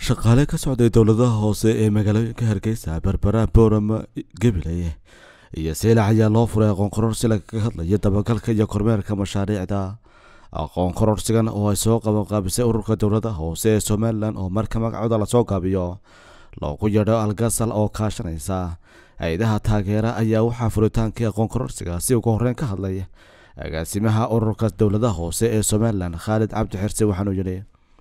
shaqaale ka socday dowladaha hoose ee magaalooyinka hargeysa berbera boorama gabiley iyo seylac ayaa loo furay aqoon kororsi lagaga hadlaya dabagalka iyo kormeerka mashaariicda aqoon kororsigan oo ay soo qabanqaabisay ururka dowladaha hoose ee somalilan oo marka magacooda lasoo gaabiyo loogu yeedho algasal oo kaashanaysa hay-adaha taageera ayaa waxaa furitaankii aqoon kororsigaasi ugu horreyn ka hadlay agaasimaha ururka dowladaha hoose ee somalilan khaalid cabdi xirse waxaanuu yidhi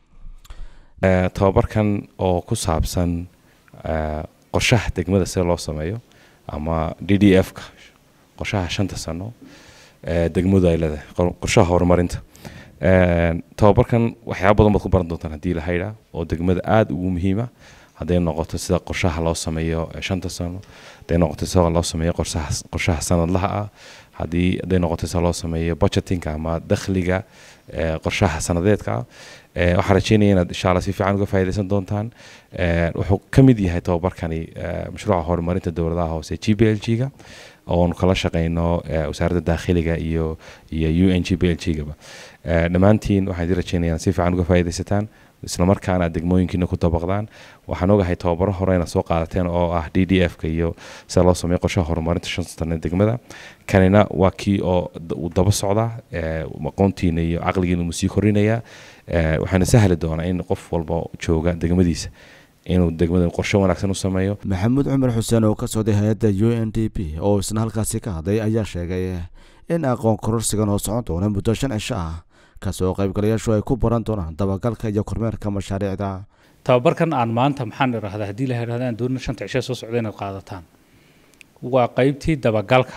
tobabarkan oo ku saabsan qorshaha degmada sida loo sameeyo ama d d f ka qorshaha shanta sano degmadu ay leedahay qorshaha horumarinta tobabarkan waxyaaba badan baad ku baran doontaan haddii la haydhaa oo degmada aada ugu muhiima hadday noqoto sida qorshaha loo sameeyo shanta sano hadday noqoto sida loo sameeyo qorshaha qorshaha sanadlaha ah haddii hadday noqoto sida loo sameeyo budgetinka ama dakhliga qorshaha sanadeedka ah waxaan rajeynaya inaad insha alla si fiican uga faa'iidaysan doontaan wuxuu ka mid yahay tobabarkani mashruuca horumarinta dowladaha hoose g b l g ga oonu kala shaqeyno wasaaradda daakhiliga iyo iyo u n g b l g gaba dhammaantiin waxaan idin rajeynaya inaad si fiican uga faa'iidaysataan islamarkaana aad degmooyinkiina ku dabaqdaan waxaan ogahay tababaro hore inaad soo qaadateen oo ah d d f ka iyo sida loo sameeyo qorshaha horumarinta shan sane degmada kanina waa kii oo uu daba socdaa aqoontiina iyo caqligiina uu sii korinayaa waxaana sahli doonaa in qof walba jooga degmadiisa inuu degmada qorshe wanaagsan u sameeyo maxamuud cumar xuseen oo ka socday hay-adda u n d p oo isna halkaasi ka hadlay ayaa sheegay in aqoon kororsigan oo socon doona muddo shan cisho ah kasoo qaybgalayaashu ay ku baran doonaan dabagalka iyo kormeerka mashaariicda tababarkan aan maanta maxaan idhahdaa haddii la idhahda aan doonina shanta cisho soo socda inaad qaadataan waa qaybtii dabagalka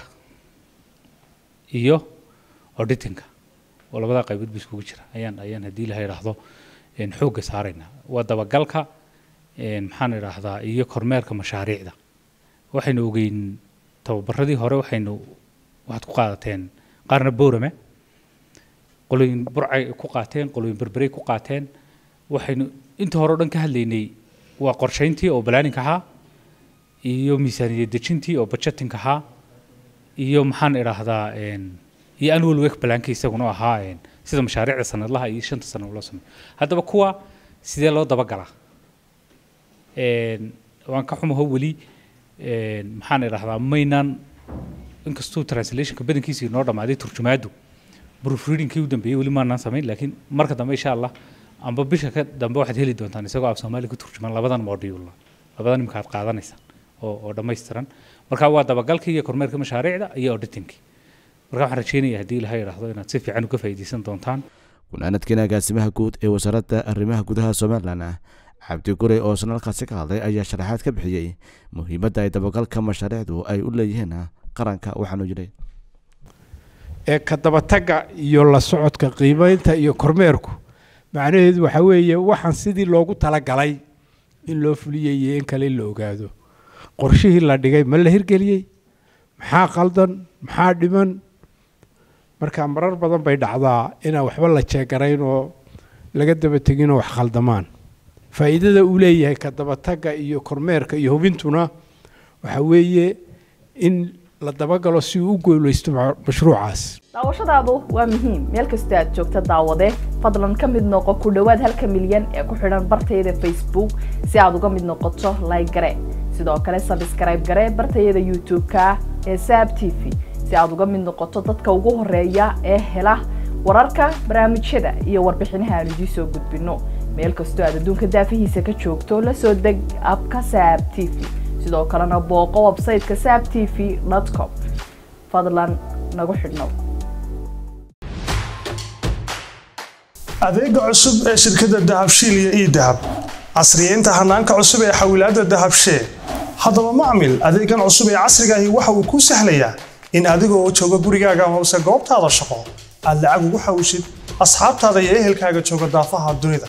iyo auditinka oo labadaa qaybood ba iskugu jira ayaan ayaan haddii la idhaahdo xoogga saaraynaa waa dabagalka maxaan idhaahdaa iyo kormeerka mashaariicda waxaynu ogeyn tababaradii hore waxaynu waxaad ku qaadateen qaarna boorame qolooyin burcay ku qaateen qolooyin berberey ku qaateen waxaynu inta hore o dhan ka hadlaynay waa qorshayntii oo balaaninka ahaa iyo miisaaniyad dejintii oo budgetinka ahaa iyo maxaan idhaahdaa iyo annual work balaanka isaguna ahaa sida mashaariicda sanadlaha iyo shanta sano loo sameeyo haddaba kuwa sidee loo dabagalaa waan ka xumaho weli maxaan idhahdaa maynan inkastuu translationka badankiisa inoo dhammaaday turjumaadu proofreadingkii u dambeeyey weli maanaan samayn laakiin marka dambe insha allah amba bisha ka dambe waxaad heli doontaan isagoo af soomaali ku turjuman labadan module labadan imika aad qaadanaysaan oo oo dhammaystiran marka waa dabagalkii iyo kormeerka mashaariicda iyo auditingkii marka waxaan rajeynaya haddii ilaha idhaahdo inaad si fiican uga faa'iidaysan doontaan gunaanadkiina agaasimaha guud ee wasaaradda arrimaha gudaha somalilan cabdi gurey oo isna halkaasi ka hadlay ayaa sharaxaad ka bixiyey muhiimadda ay dabagalka mashaariicdu ay u leeyihiin qaranka waxaanu yidhi ee ka dabatagga iyo la socodka qiimaynta iyo kormeerku macnaheedu waxaa weeye waxaan sidii loogu talagalay in loo fuliyay iyo in kale in la ogaado qorshihii la dhigay ma la hirgeliyey maxaa qaldan maxaa dhiman marka marar badan bay dhacdaa inaan waxba la jeegarayn oo laga daba tegin oo wax khaldamaan faa'iidada uu leeyahay ka dabatagga iyo kormeerka iyo hubintuna waxaa weeye in la dabagalo si uu u gooleysto mashruucaas daawashadaadu waa muhiim meel kastoo aad joogta daawade fadlan ka mid noqo ku dhowaad halka milyan ee ku xidhan bartayada facebook si aad uga mid noqoto like gare sidoo kale sabskrayb gare bartayada youtube-ka ee saab t v si aad uga mid noqoto dadka ugu horeeya ee hela wararka barnaamijyada iyo warbixinaha aan idiin soo gudbino meel kastoo aad adduunka daafihiisa ka joogto la soo deg abka saab t v sidoo kalena booqo websayteka saab t v com fadlan nagu xidhnow adeega cusub ee shirkadda dahabshiil iyo ii dahab casriyeynta hanaanka cusub ee xawilaadda dahabshee haddaba macmil adeegan cusub ee casrigaahi waxa uu kuu sahlayaa in adigoo jooga gurigaaga hoose goobtaada shaqo aad lacag ugu xawishid asxaabtaada iyo ehelkaaga jooga daafaha dunida